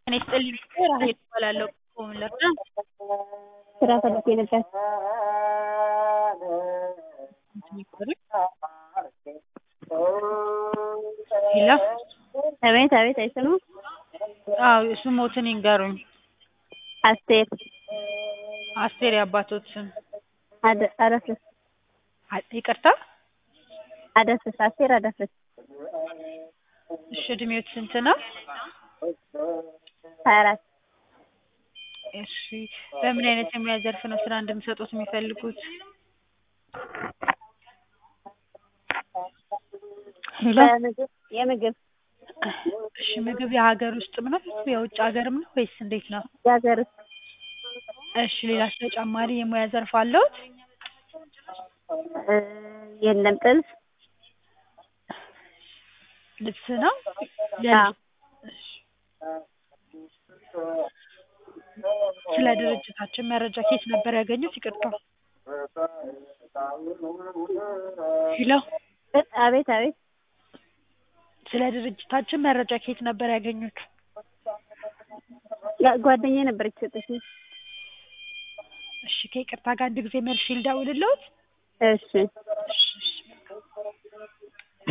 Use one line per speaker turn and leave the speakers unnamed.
ጤና ይስጥልኝ ራሔል እባላለሁ ከምን ልርዳ?
ስራ ፈልጌ ነበር።
ሄሎ
አቤት አቤት አይሰማም?
አዎ ስሞትን ይንገሩኝ?
አስቴር
አስቴር የአባቶት ስም?
አደ አደፍርስ
ይቅርታ?
አደፍርስ አስቴር አደፍርስ
እሺ እድሜዎት ስንት ነው?
ሀያ አራት
እሺ በምን አይነት የሙያ ዘርፍ ነው ስራ እንድንሰጥዎት የሚፈልጉት? ሄሎ
የምግብ የምግብ
እሺ ምግብ የሀገር ውስጥም ነው የውጭ ሀገርም ነው ወይስ እንዴት ነው?
የሀገር ውስጥ
እሺ ሌላስ ተጨማሪ የሙያ ዘርፍ አለዎት?
እ የለም ጥልፍ
ልብስ ነው?
አዎ
እሺ ስለ ድርጅታችን መረጃ ከየት ነበር ያገኙት? ይቅርታ ሄሎ
አቤት አቤት
ስለ ድርጅታችን መረጃ ከየት ነበር ያገኙት?
ጓደኛዬ ነበረች የሰጠችኝ።
እሺ ከይቅርታ ጋር አንድ ጊዜ መልሼ ልደውልልዎት?
እሺ
እሺ እሺ